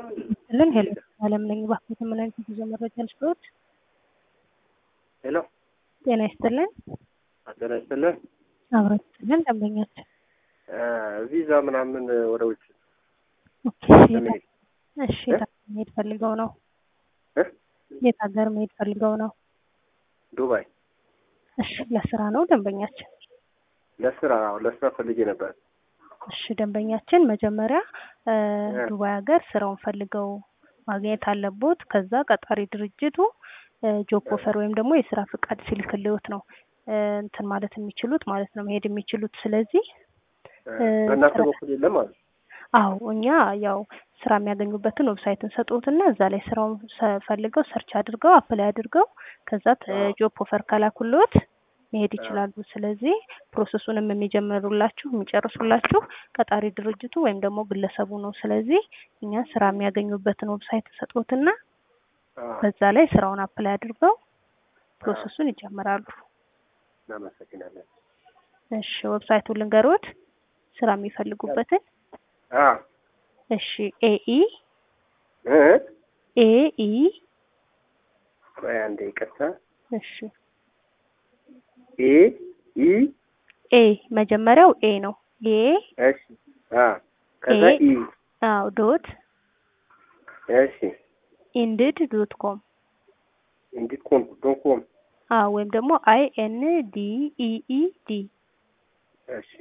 ልን ሄሎ አለም ነኝ። እባክዎት ምን አይነት የጉዞ መረጃ ልስጥዎት? ሄሎ ጤና ይስጥልን። ጤና ይስጥልን። አብሮ ይስጥልን ደንበኛችን። ቪዛ ምናምን ወደ ውጭ ኦኬ፣ ለመሄድ እሺ የት ሀገር መሄድ ፈልገው ነው? እ? የት ሀገር መሄድ ፈልገው ነው? ዱባይ እሺ ለስራ ነው ደንበኛችን? ለስራ አዎ፣ ለስራ ፈልጌ ነበር። እሺ ደንበኛችን መጀመሪያ እ እ። ዱባይ ሀገር ስራውን ፈልገው ማግኘት አለቦት። ከዛ ቀጣሪ ድርጅቱ ጆብ ኦፈር ወይም ደግሞ የስራ ፍቃድ ሲልክልዎት ነው እ እንትን ማለት የሚችሉት ማለት ነው መሄድ የሚችሉት። ስለዚህ እ በእናንተ ስራ- በኩል የለም ማለት አዎ እኛ ያው ስራ የሚያገኙበትን ዌብሳይት እንሰጥዎትና እዛ ላይ ስራውን ሰ- ፈልገው ሰርች አድርገው አፕላይ አድርገው ከዛ ጆብ ኦፈር ከላኩልዎት መሄድ ይችላሉ። ስለዚህ ፕሮሰሱንም የሚጀምሩላችሁ የሚጨርሱላችሁ ቀጣሪ ድርጅቱ ወይም ደግሞ ግለሰቡ ነው። ስለዚህ እኛ ስራ የሚያገኙበትን ዌብሳይት እንሰጥዎትና አዎ፣ በዛ ላይ ስራውን አፕላይ አድርገው ፕሮሰሱን ይጀምራሉ። እናመሰግናለን። እሺ ዌብሳይቱን ልንገሮት ስራ የሚፈልጉበትን። አዎ እሺ ኤኢ እ ኤኢ ቆይ አንዴ ይቅርታ። እሺ ኤ ኢ ኤ መጀመሪያው ኤ ነው። ኤ እሺ አ ከዛ ኤ ኢ አዎ ዶት እሺ ኢንድድ ዶት ኮም እንዲት ኮም ዶት ኮም አዎ ወይም ደግሞ አይ ኤን ዲ ኢ ኢ ዲ እሺ